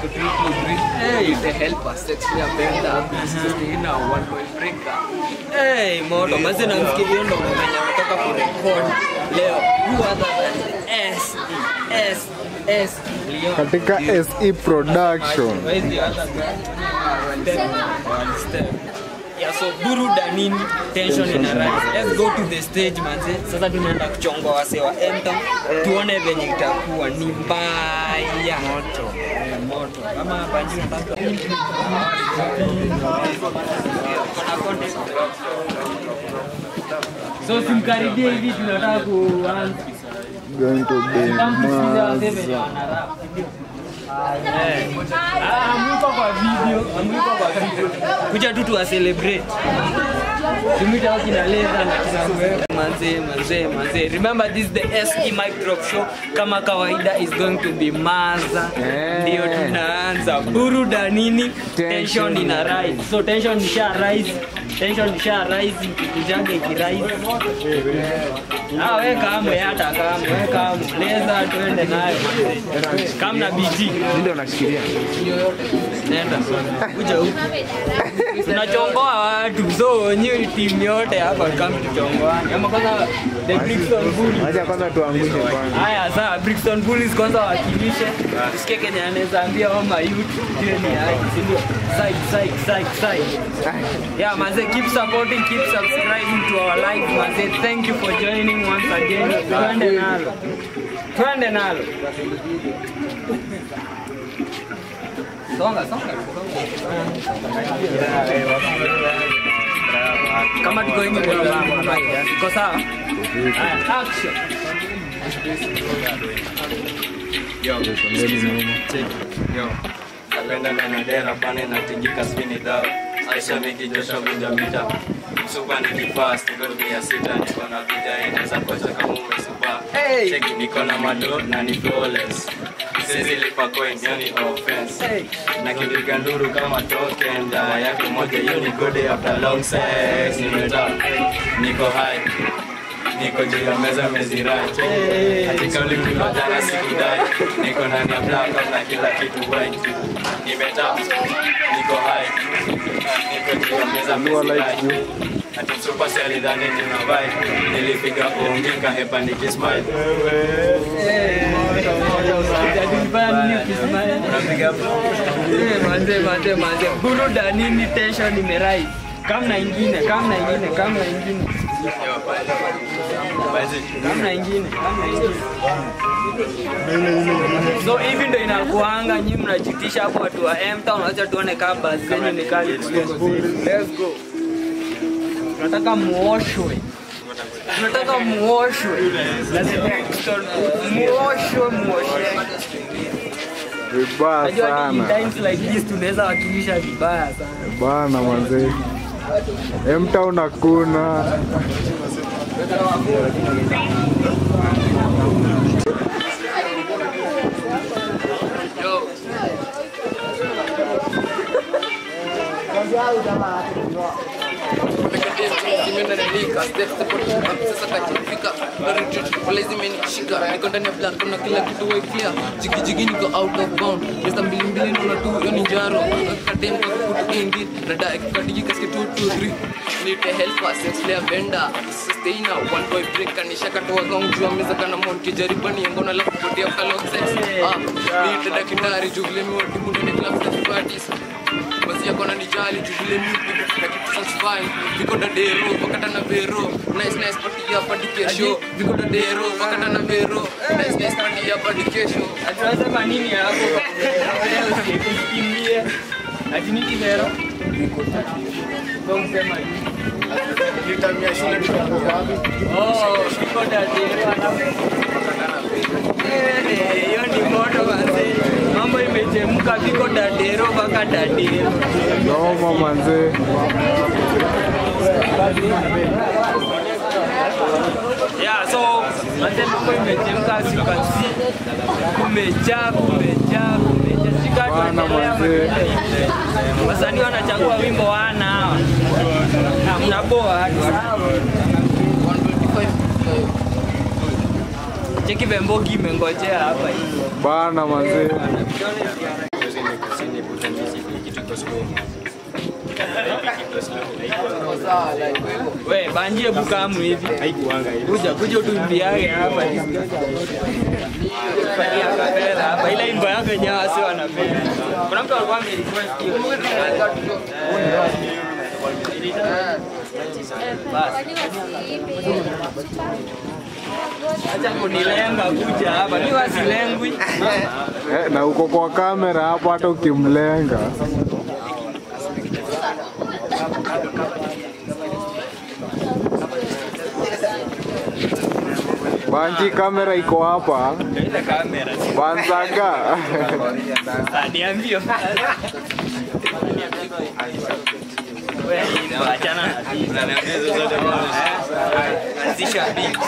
Hey, the helper, sexy abenda, Christina, one point breaker. Hey, moto mazi namsikia hiyo ndo mwenye ametoka kurekod leo who other than S S S Leon katika SE Production. Where is the other guy? Then, one step. Yeah, so buruda nini tension ina rise let's go to the stage manze sasa tunaenda kuchonga wase wa enter tuone venye itakuwa ni mbaya moto eh, moto kama banji nataka Kuna content. so simkaribie hivi tunataka kuanza Going to be Kama tusikize wasee venye maza. wanarap, ndio. Eh. Ah, amuko kwa video, amuko kwa video. Kuja tu tuwa celebrate. Tumita waki na leza na kina manze manze manze. Remember this is the SE Mic Drop Show. Kama kawaida is going to be maza. Eh. Ndio tunaanza. Buruda nini? Tension ina rise. So tension isha rise. Tension isha rise ikikujaga ikirise. Ah, we kamwe hata kamwe, we kamwe. Leza tuende nayo. Kam na BG. Ndio nashikilia. Nenda. Kuja huku. Tunachongoa watu. So nyi timu yote hapa kama tuchongoane. Ama kwanza the Brixton Bullies. Acha kwanza tuangushe kwanza. Haya sawa, Brixton Bullies kwanza wakilishe. Tusikie Kenya anaweza ambia wama youth ndio ni aje, si ndio? Side side side side. Yeah, manze keep supporting, keep subscribing to our live manze. Thank you for joining once again. Twende nalo. Twende nalo. Songa, songa. Kama tuko hivi kwa mama. Iko sawa? Haya, Action. napenda nanadera pane natingika spini dhao aisha mingi josha vunja mita msupa ni kifast gormia sita niko na vida inaweza kocha kama umesuba cheki niko na mado na ni flawless sizilipa coin hiyo ni offense na kipiga nduru kama token dawa yake moja hiyo ni good after long sex nimeta niko high niko juu ya meza mezirai katika ulimwengu wa jana sikudai niko ndani ya blackout na kila kitu white nimetap niko high niko juu ya meza mezirai ati msupa si alidhani nina vibe nilipiga ongi kahepa nikismile unapiga Eh, manze manze manze buruda nini tension imerai kamna ingine kamna ingine kamna ingine kamna ingine kamna ingine so hivi ndo inakuanga nyi mnajitisha hapo watu wa mtown wacha tuone kama basi zenyu ni kali let's go tunataka muoshwe tunataka muoshwe muoshwe muoshwe Vibaya Najua ni in sana. times like this tunaweza wakilisha vibaya sana. Bana manze. M-Town hakuna. niko ndani ya black na kila kitu weklia jigijigi niko out of bound pesa mbili mbili naona tu hiyo ni njaro kadem kwa kutu ingi rada ikikadigi kaske 2 2 3 need the help us sex player benda sustainer one boy break kanisha katoa gong jua meza kana monki jaribu ni ngona la kupotea kwa log sex ah need the daktari jugle mi wati munde ni club sex parties basi yako na nijali jugle mi na kitu satisfy viko da dero wakata na vero nice nice party ya party kesho viko da dero wakata na vero nice nice party ya party kesho Tunasema nini hapo? Usikimbie. Ati nini vero? Ndio msema nini? Oh, viko da dero alafu. Eh, eh, Hiyo ni moto manze. Mambo imechemka viko da dero mpaka da dero. Noma manze. Yeah, so manze mambo imechemka as you can see. Kumejaa, kumejaa, kumejaa. Shika Bana tuendelea manze. wasanii wanachagua wimbo wana hawa Na mnaboa watu cheki vembogi imengojea hapa hivi Bana manze. kitu iko slow. Kitu slow. Sawa, like wewe. We, banjie bukamu hivi. Haikuanga hivi. Kuja, kuja utuimbiage hapa. Fanyia kapela hapa. Ile imbo yako yenyewe wasi wanapenda. Kuna mtu alikuwa amerequest hiyo. Basi. Acha kunilenga kuja hapa. Mimi wasilengwi. Eh, na uko kwa kamera hapo hata ukimlenga. Banji kamera iko hapa. Ile kamera. Banzaga. Ah, niambie. Wewe, achana na hii. Unaniambia hizo zote mbona? Anzisha beat.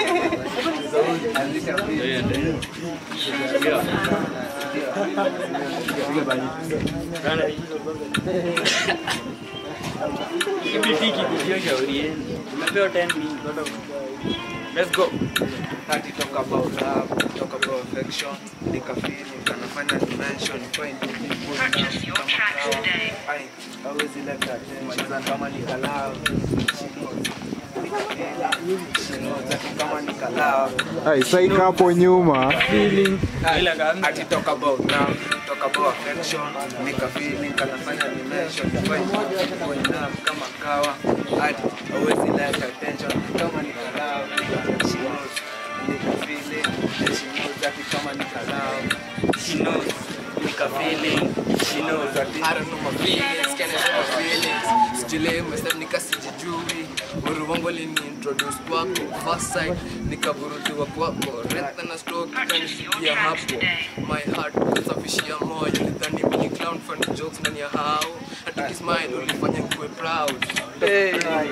Kibiti kikujia shauri yenu. Umepewa 10 minutes. Let's go. Hadi talk about love, talk about affection, nika feel, kanafanya dimension, find people Purchase your tracks today. Ai, hawezi leta attention kama nika love. She knows. Nika feel, she knows ati kama nika love. Ai, saika hapo nyuma. Feeling. Ila kama Ati talk about love, talk about affection, nika feel, kanafanya dimension, find people in love kama kawa. Hadi hawezi leta attention kama nika love. She knows. Nika feel, she knows ati kama nika love. she knows. Nika feeling. She knows. I don't know my feelings, can I show my feelings? Sijui myself nikasijijui Uru wangu aliniintroduce kwako First sight nikaburutiwa kwako Renta na stroke ikanifikia hapo My heart kusafishia moyo Nilidhani mini clown funny jokes ndani ya hao Hata kismile ulifanya nikuwe proud Hey,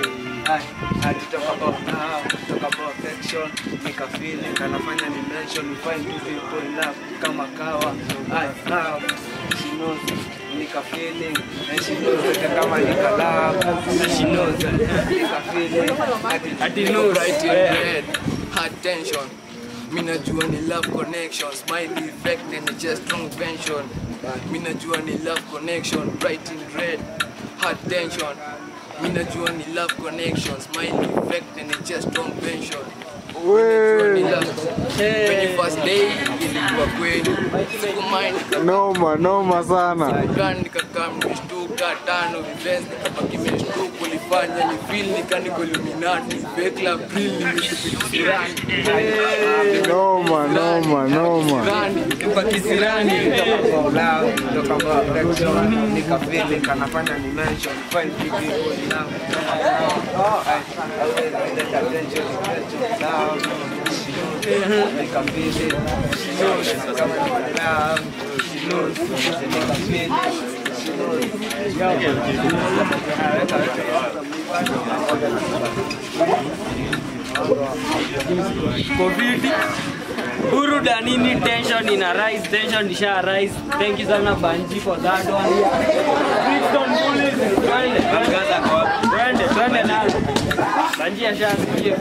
I, I talk about love, talk about affection, nika feeling, kanafanya ni mention, we find two people in love, kama kawa, I love, she knows, nika feeling, and she knows that kama nika love, and she knows that nika feeling, ati Ati Niko knows. bright in Eh. red, hard tension Mi najua ni love connection Smiley effect and it's just strong tension Mi najua ni love connection Bright in red, hard tension Mi najua ni love connection Smiley effect and it's just strong tension Najua ni We, love When you first day ilikuwa kweli Sikumind noma noma sana. Gun nikakaa nimeshtuka tano vivens nikabaki nimeshtuka ulifanya ni feel nika niko Illuminati fake la April nimeshupitisirani Noma noma noma. Rani kwa kisirani about love, talk about affection, nika feeling, kanafanya ni mention, we find two people in love, kama kawa, I, I will let attention, attention, love, she knows, nika feeling, she knows, kama nika love, she knows, nika feeling, she knows. COVID. Burudanini tension ina rise, tension isha rise. Thank you sana Banji for that one. Brixton Bullies. Twende. Twende, twende nalo. Banji ashasikia.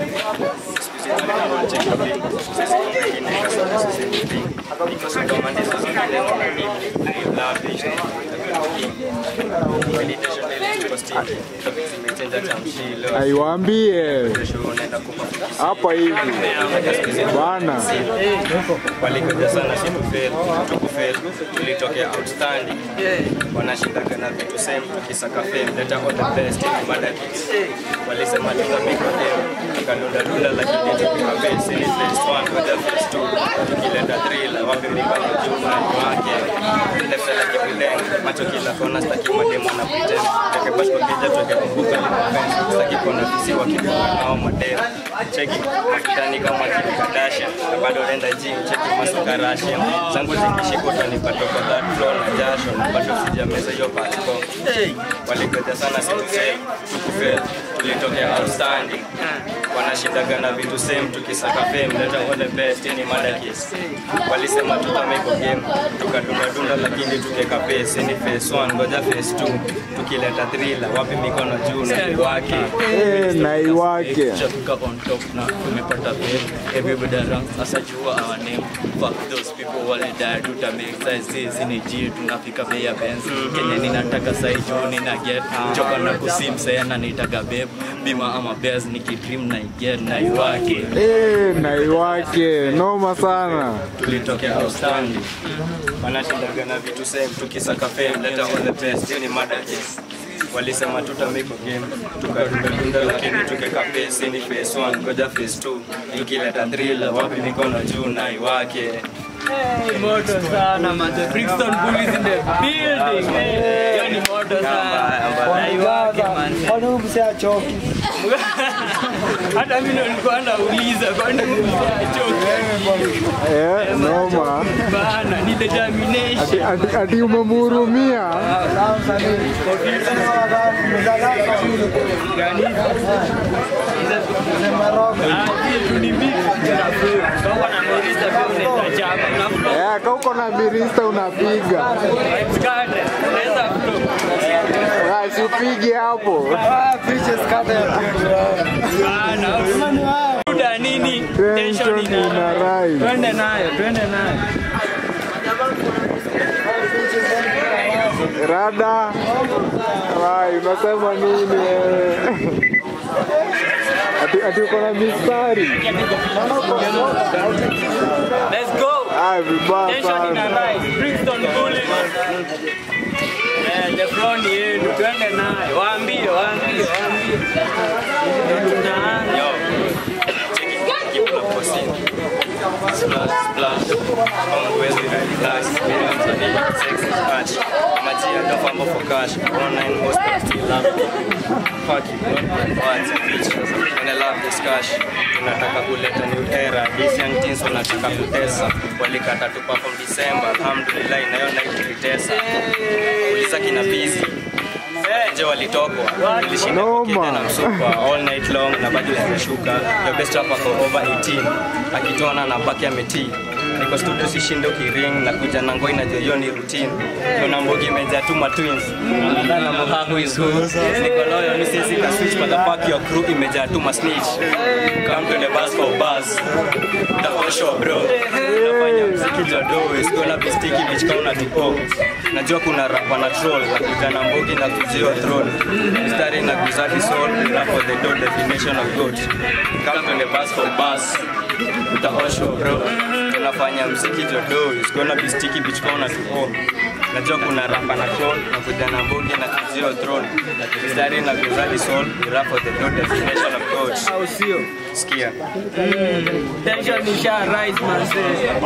Aiwaambie hapa hivi bana. walikuja sana si kufeli tukufeli tulitokea outstanding wanashindaka na vitu same tukisaka fame leta all the best mada hits walisema tutapika game tukadundadunda lakini tupika base ni phase one kuja phase two tukileta drill wapi mikono juu mlango wake vile fela kivileng macho kila kona staki mademo na pretend teke bash kwa kija tuweke kumbuka staki kuona visiwa kibuka nao mademo cheki makitani kama Kim Kardashian na bado nenda gym cheki masuka Russian zangu zikishika utanipata kwa that flow na jasho na bado sijameza hiyo passport walikoja sana sikusema tukufeli tulitokea outstanding wanashindaga na vitu same tukisaka fame leta all the best ni madakis walisema tutameko game tukadundadunda lakini tukeka pace ni phase 1 ngoja phase 2 tukileta thriller wapi mikono juu na wake Eh, naiwake Tushafika on top na tumepata babe everybody around sasa jua our name fuck those people wale die tuta make size hizi ni G tunafika bei ya Benz Kenya ninataka sai juu nina get choka na kusim sana nitaka babe bima ama bears nikidream na get na iwake Eh, naiwake noma sana tulitokea outstanding wanashindaga na vitu same tukisaka fame leta all the best ni madakis walisema tutameko game tukadundadunda lakini tukeka pace ni phase 1 ngoja phase 2 tukileta thriller wapi mikono juu na iwake Hey, moto sana manze. Brixton Bullies in the building. Hey, hiyo ni moto sana. Naiwake manze. Kwani huyu msee achoki? Hata mimi ndo nilikuwa nauliza kwani huyu mzee achoki? Eh, noma Bana, ni determination. ati, ati, ati umemhurumia Eh, ka uko na mirista unapiga Ah, si upige hapo Muda nini? Tension tension ina. ina rise Twende nayo, twende nayo. rada Wai, unasema nini wewe? ati, ati uko na mistari Let's go. Ah, vibaya Tension ina sana rise. Brixton Bullies. Eh, the front yenu, twende nayo. Waambie, waambie, waambie. Tunaanza. Yo, check it, keep it up for scene. Splash, splash. Mambo huwezi relax. Mimi na msanii, sex is cash. Maji ya dafa mambo for cash. Online most but still love you. Fuck you, not my words and features. And I love this cash. Tunataka kuleta new era. These young teens wanataka kutesa. Walikata tu perform December. Alhamdulillah, nayo night tulitesa. Uliza kina busy. Je, walitokwa nilishinda Noma. kukienda na msupa all night long na bado zimeshuka the best rapper for over 18 akitona na baki ametii niko studio sishinde ukiring na kuja na ngoi na hiyo ni routine kuna mbogi imejaa tu ma twins na mohaku is who niko loyal ni sisi ka switch but the fuck your crew imejaa tu ma snitch come to the bus for bus the whole show bro nafanya mziki jado is gonna be sticky bitch kauna tupo najua kuna rap wana troll na kuja na mbogi na kujio throne mstari na kuzadi soul rap for the door definition of good come to the bus for bus the whole show bro tunafanya mziki jodo is gonna be sticky bitch kauna tupo najua kuna rapa na troll na kuja na mbogi na kujio throne mstari na kuzadi soul rap for the door definition of good Au sio? sikia Tension isha rise manze.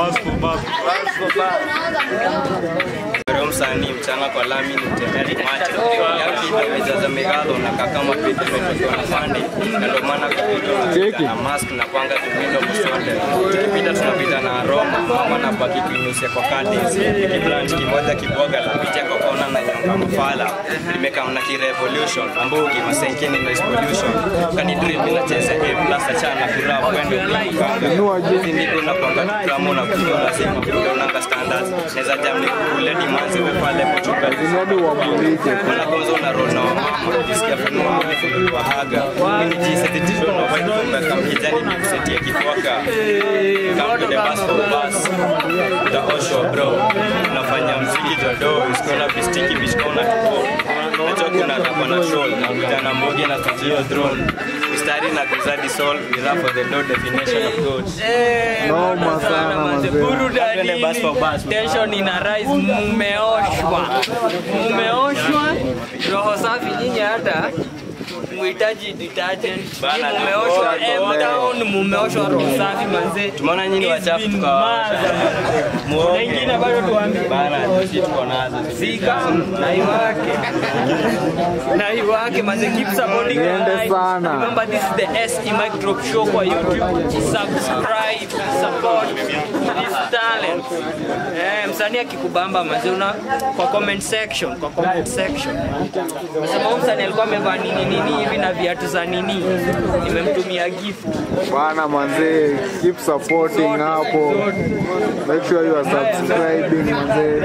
Leo msanii mchana kwa lami ni mtemeli macho yaki imejaza megalo na kakama pete imetokewa na pande na ndio maana kupita Cheki. na mask na kwanga tumindo msonde tukipita tunapita na aroma mama na baki tuinusia kwa kandis kiblanch kimoja kiboga la picha kwa kona na nyonga mafala nimeka mna ki revolution ambugi masenkeni noise pollution kani dream inacheza a plus achana kura kwendo kanga Inua juu. hizi ndiko na kwanga kama na kuyo lazima kuonanga standards naweza jam ni kule dimanzi wepale pochuka zinadi wamulike wanagonzo na rona wa mama ukisikia funua ulifunguliwa haga mimi jinsi tatizo na vibe kumbe kama kijani ni kusetia kifuaka come to the bus for bus the osho bro unafanya mziki jodo is gonna be sticky bitch kona tupo najua kuna rapa na troll na vijana mbogi na tujio drone mistari na kuzadi soul ni rap for the low definition of God Eh, Noma moto sana, manze. Burudani. Twende bus for bus. Tension ina rise, mumeoshwa. Mumeoshwa. Roho safi nyinyi hata muhitaji detergent. Bana, Nyinyi Mumeoshwa tuko- M Town, mumeoshwa roho safi manze. tumeona nyinyi It's wachafu been tukawawasha mad. Muoge. Na ingine bado tuambie. bana sisi tuko nazo Zika na iwake. na iwake manze keep supporting the Niende live. sana. Remember this is the SE Mic Drop Show kwa YouTube. Subscribe, support this talent. Eh, msanii akikubamba manze una kwa comment section, kwa comment section. Unasema huyu msanii alikuwa amevaa nini nini hivi hivi na viatu za nini nimemtumia gift bana manzee keep supporting hapo make sure you are subscribing manzee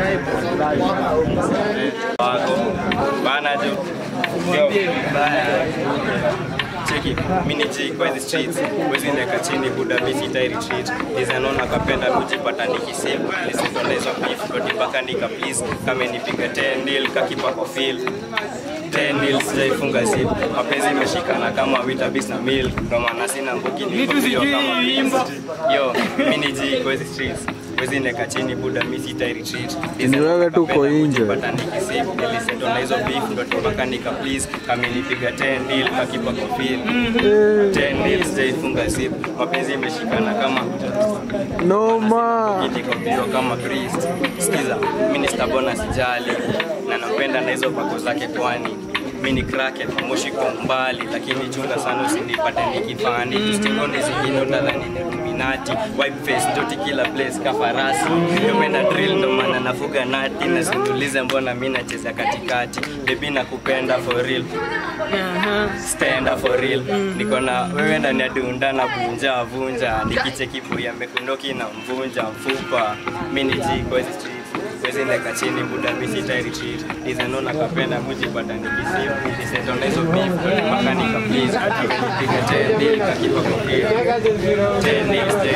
wako bana jo Yo. cheki mini G kwa hizi streets wezi ndeka chini buda misi tai retreat dizainona kapenda kujipata nikisip nisitona hizo beef kodi mpaka nika please kama nipiga 10 deal kakipa kwa feel 10 deal sijaifunga zip mapenzi imeshikana kama witabis na mil ndo maana sina mbuki Vitu sijui imba. yo mini G kwa hizi streets wezi ndeka chini buda misi tai retreat Ni wewe tu uko nje. Nilipata nikisip nilisetona hizo beef ndo mpaka nika please kama nipiga 10 deal kakipa kwa feel 10 deal sijaifunga zip mapenzi imeshikana kama noma kitikombio kama priest sikiza mi ni stabona sijali na napenda na hizo pako zake kwani mi ni cracket moshi kwa mbali lakini chunga sana usinipate nikifani tustingoni zingine utadhani ni Illuminati wipe face ndoti kila place kafarasi yopenda drill ndo maana nafuga nati na sindulize mbona mi nacheza katikati bebi nakupenda for real stand up for real niko na wewe ndani ya dunda na vunja vunja nikicheki buya mekundoki na mvunja mfupa mini ji kwa hizi streets wezi ndeka chini buda misi tairi chini dizeno na kapenda kujipata nikisimu nikiseto na hizo beef mpaka nika please nipiga ten deal kakipa kwa kile ten deal stay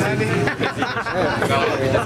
kama vita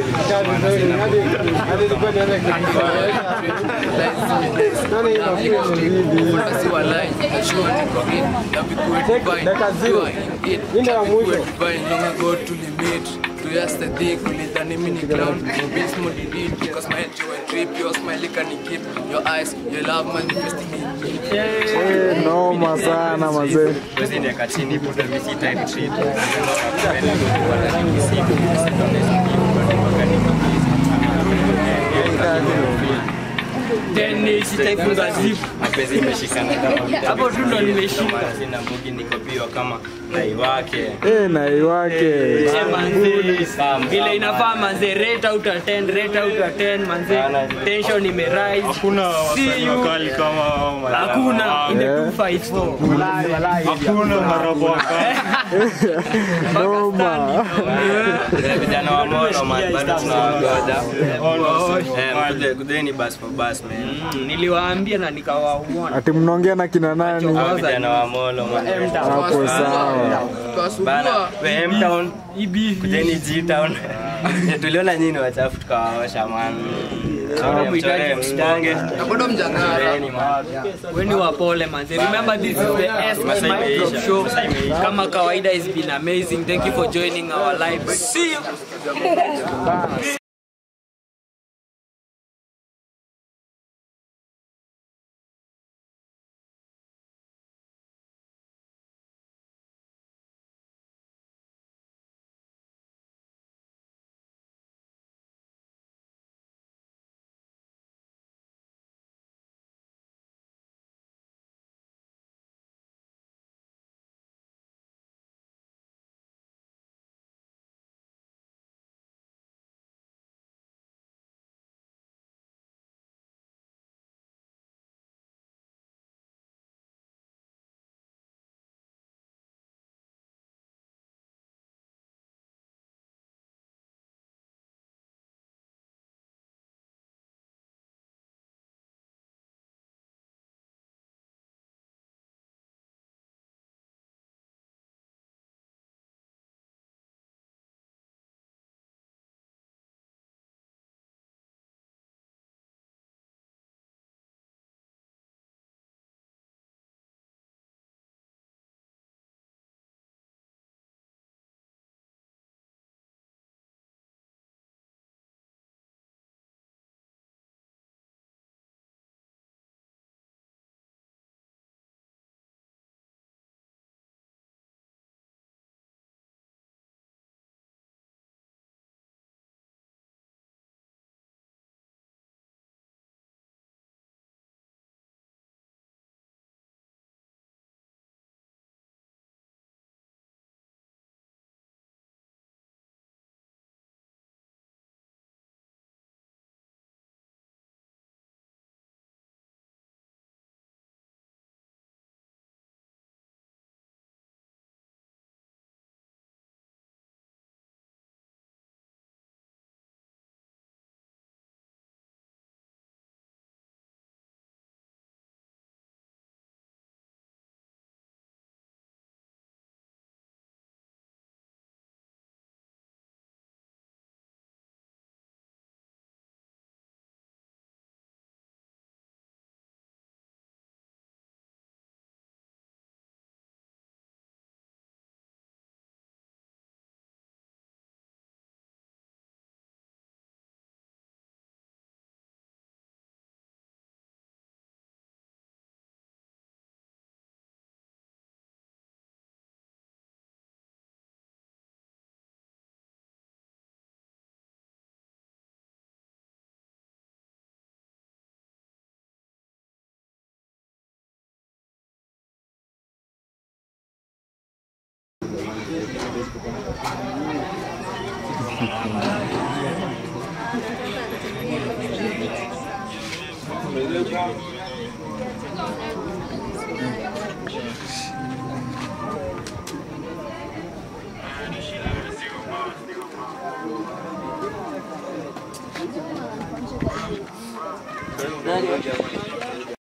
Si walai, najua niko in, na vikuwe divine, you are in it, na vikuwe divine, long ago tulimit, to yesterday kulidhani mini clown, beats motivate, because my head you a trip, your smile can keep, your eyes, your love manifesting in me. Eh, noma sana mazee wezi ndeka chini buda misi tairi chini dizeno na kapenda kujipata nikisimu nikiseto na hizo beef mpaka nika please then sitaifunga zip mapenzi imeshikana kama vita Hapo tu ndo nimeshika. Ndo maana sina mbugi niko pio kama nai wake Eh, na iwake Eh, manze vile inafaa manze rate out of 10 rate out of 10 manze tension imerise Hakuna See wasanii you. wakali kama hao marapa. hakuna in the Yeah. 254 Hakuna marapa wakali. noma Vile vijana wa Moro man bado tunawagoja eh All mkuje kujeni bus for bus man Mm, niliwaambia na nikawaona ati mnaongea na kina nani hao vijana wa Moro man hapo sawa bana Twasugua, we M town ibi kujeni G town Eh, tuliona nyinyi wachafu tukawaosha man Chore mchore msponge na bado mjangara. Choreni, man. weni wapole manze remember this is the S Masaa Mic Drop imeisha. show Masaa imeisha. kama kawaida it's been amazing thank you for joining our live see you Nani?